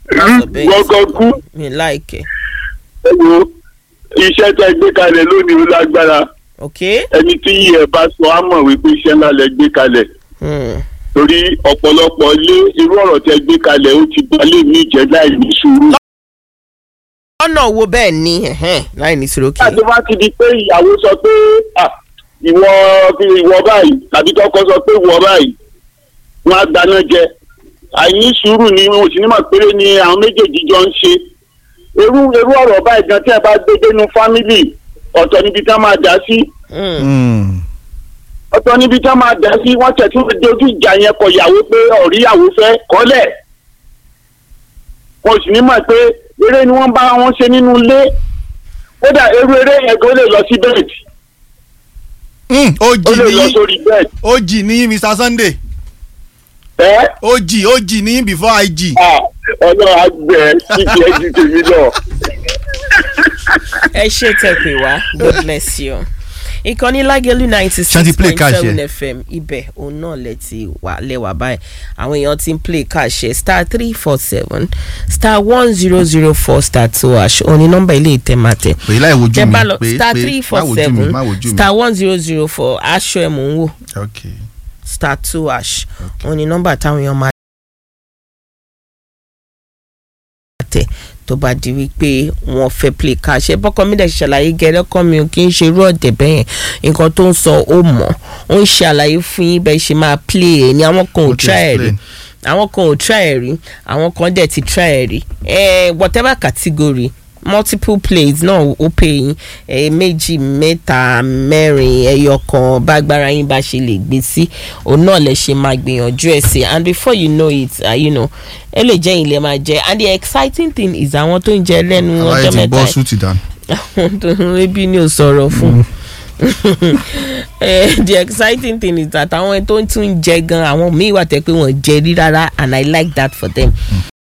Má sọ bẹ́ẹ̀. gbọ́ngàn kú mi láìkẹ́ ẹ wo iṣẹ́ tẹ́ gbé kalẹ̀ lónìí ó lágbára ok ẹni tí yìí ẹ bá sọ á mọ̀ wípé iṣẹ́ ńlá lẹ gbé kalẹ̀ hmm. torí ọ̀pọ̀lọpọ̀ ilé irú ọ̀rọ̀ tẹ́ gbé kalẹ̀ ó ti balẹ̀ ní ìjẹ́ láì ní sùúrù. ọ̀nà wo bẹ́ẹ̀ ni ẹ̀hẹ́n, láì ní sùrókè nígbà tó bá ti di pé ìyàwó sọ pé "Ah, ìwọ ìwọ báyìí tàbí tọkọ sọ pé ìwọ báyìí wọn á gbaná jẹ àìní sùúrù ni wọn ò sì ní mọ̀ péré ni àwọn méjèèjì jọ ń ṣe irú irú ọ̀rọ̀ báyìí gan tí ẹ bá gbé dénú fámìlì ọ̀tọ̀ níbi tí wọ́n máa dá sí Hmm. Mm. ọ̀tọ̀ níbi tí wọ́n máa dá sí wọ́n tẹ̀ tún dojú ìjà yẹn kọ ìyàwó pé ọ̀ríyàwó fẹ́ kọ́lẹ̀ wọn ò sì ní mọ̀ pé eré ni wọ́n bá wọn ṣe nínú ilé kódà irú eré yẹn kó lè lọ sí bẹ́ẹ̀dì Mm, ó ojì lè lọ ní sórí bẹ́ẹ̀dì ojì ní Mr Sunday ẹ́ ojì ojì ní before ig. à ọlọ́run àgbẹ̀ kíkì ẹ́ ju tèmi lọ. ẹ ṣe tẹ̀pẹ̀ wá god bless you ìkànnì lágẹ̀lú ninety Ṣé ti six play point cash seven yẹ? fm ibẹ̀ òun náà lẹ ti wà lẹ́wà báyìí àwọn èèyàn ti ń play cash ẹ̀ star three four seven star one zero zero four star two hash òun ni nọ́mbà ilé ìtẹ̀mátẹ̀ pè láì wojú tẹ mi bá lọ pé star pé three má four wojú mi seven má wojú mi. star one zero zero four aṣọ ẹ̀ mò ń wò ok star two hash òun ni nọ́mbà táwọn èèyàn máa tẹ̀ tó bá di wípé wọ́n fẹ́ play cash ẹ bọ́kọ mi dẹ̀ ṣàlàyé gẹ́rẹ́ kọ́ mi ò kí ń ṣe irú ọ̀dẹ̀ bẹ́yẹn nǹkan tó ń sọ ó mọ̀ ó ń ṣe àlàyé fún yín bẹ́ẹ̀ ṣe máa play ẹ̀ ní àwọn kan ò Ó ti try ẹ̀ rí explain. àwọn kan ò try ẹ̀ rí àwọn kan dẹ̀ ti try ẹ̀ rí ẹ̀ whatever category multiple plays náà ó pè yín ẹ̀ méjì mẹ́ta mẹ́rin ẹyọ kan bágbára yín bá ṣe lè gbé sí òun náà lè ṣe máa gbìyànjú ẹ̀ sí and before you know it uh, you know ẹ lè jẹ́ ilé máa jẹ́ and the exciting thing is àwọn tó ń jẹ lẹ́nu aláyé ọjọ́ ti mẹ́ta bọ́ yìí súùtì dànù. àwọn tó ń ebi ni ò sọ̀rọ̀ fún Eh, the exciting thing is that àwọn tó ń tún jẹ gan àwọn míì wà tẹ́ pé wọ́n jẹ rí rárá and I like that for them